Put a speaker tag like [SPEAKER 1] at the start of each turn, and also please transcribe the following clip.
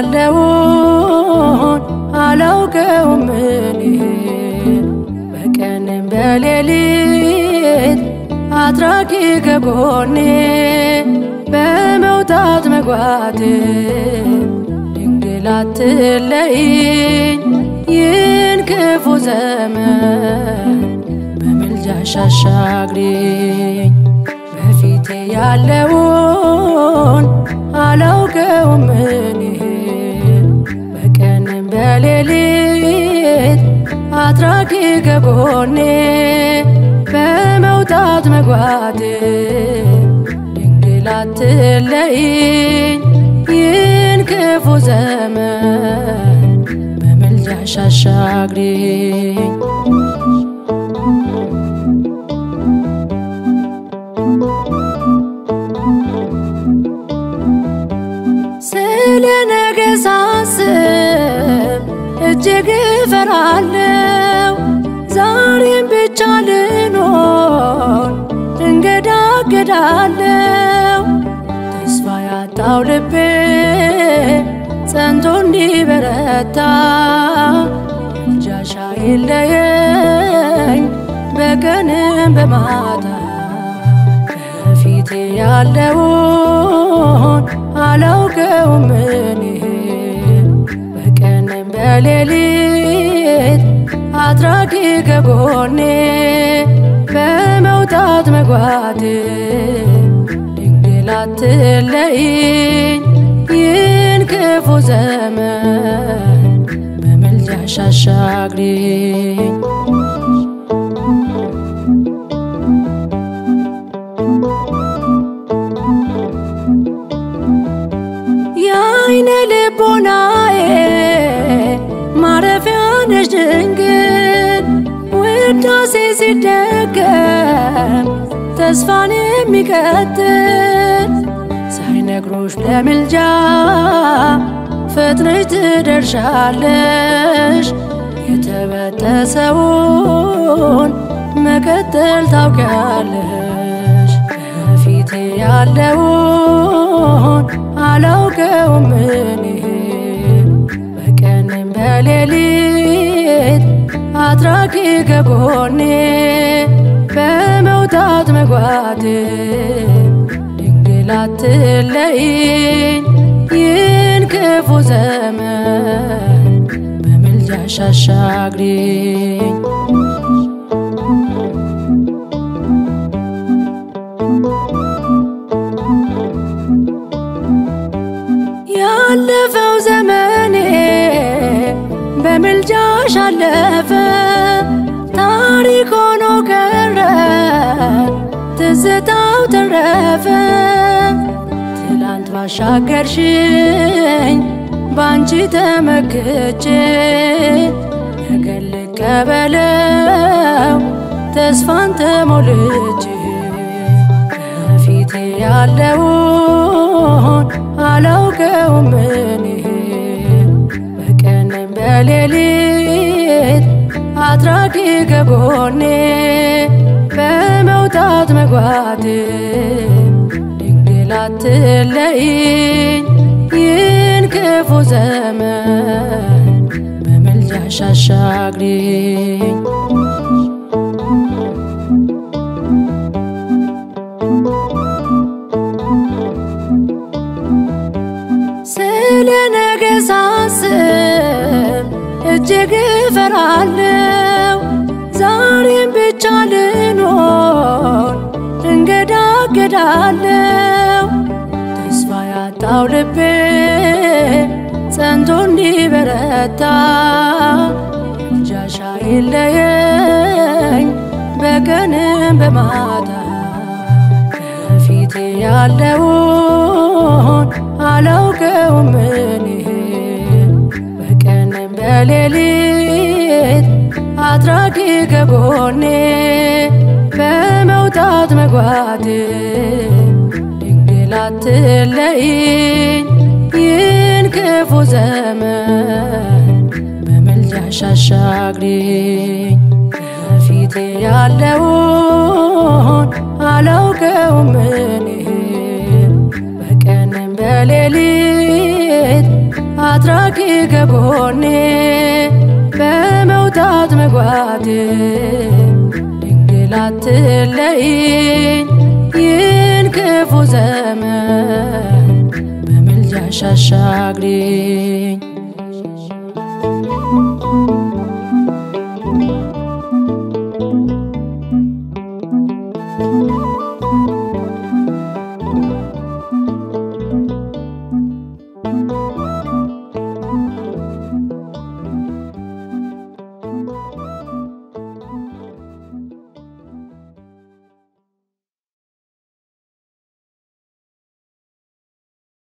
[SPEAKER 1] ያለውን አላውቀውም እኔ በቀንም በሌሊት አድራጊ ከጎኔ በመውጣት መግባቴ ድንግል አትለይኝ ይህን ክፉ ዘመን በምልጃሽ አሻግሪኝ በፊቴ ያለውን አላውቀውም እኔ በቀንም በሌሊት አድራጊ ከጎኔ በመውጣት መግባቴ ድንግል አትለይኝ ይህን ክፉ ዘመን በምልጃሽ አሻግሪኝ ስለ ነገ ሳስብ እጅግ እፈራለሁ። ዛሬም ብቻ ልኖር እንገዳገዳለሁ። ተስፋ ያጣው ልቤ ጸንቶ እንዲበረታ ምልጃሽ አይለየኝ በቀንም በማታ ከፊቴ ያለውን አላውቀውም እኔ በቀንም በሌሊት አድራጊ ከጎኔ በመውጣት መግባቴ ድንግል አትለይኝ ይህን ክፉ ዘመን በምልጃሽ አሻግሪኝ የአይነ ልቦናዬ ማረፊያ ነሽ ድንግል ውዳሴ ሲደገም ተስፋን የሚቀጥል ሳይነግሮሽ ለምልጃ ፈጥነሽ ትደርሻለሽ የተበጠሰውን መቀጠል ታውቂያለሽ ከፊቴ ያለውን አላውቀውም እኔ በቀንም በሌሊት አድራጊ ከጎኔ በመውጣት መግባቴ ድንግል አትለይኝ ይህን ክፉ ዘመን በምልጃሽ አሻግሪኝ ያለፈው ዘመኔ በምልጃሽ አለፈ፣ ታሪክ ሆኖ ቀረ፣ ትዝታው ተረፈ። ትላንት ባሻገርሽኝ ባንቺ ተመክቼ ነገን ልቀበለው ተስፋን ተሞልቼ ከፊቴ ያለውን አላውቀውም እኔ በቀንም በሌሊት አድራጊ ከጎኔ በመውጣት መግባቴ ድንግል አትለይኝ ይህን ክፉ ዘመን በምልጃሽ አሻግሪኝ ስለ ነገ ሳስብ እጅግ እፈራለሁ። ዛሬም ብቻ ልኖር እንገዳገዳለሁ። ተስፋ ያጣው ልቤ ጸንቶ እንዲበረታ ምልጃሽ አይለየኝ በቀንም በማታ ከፊቴ ያለውን አላውቀውም እኔ በቀንም በሌሊት አድራጊ ከጎኔ በመውጣት መግባቴ ድንግል አትለይኝ ይህን ክፉ ዘመን በምልጃሽ አሻግሪኝ ከፊቴ ያለውን አላውቀውም እኔ በቀንም በሌሊት አትራቂ ከጎኔ በመውጣት መግባቴ ድንግል አትለይኝ ይህን ክፉ ዘመን በምልጃሽ አሻግሪኝ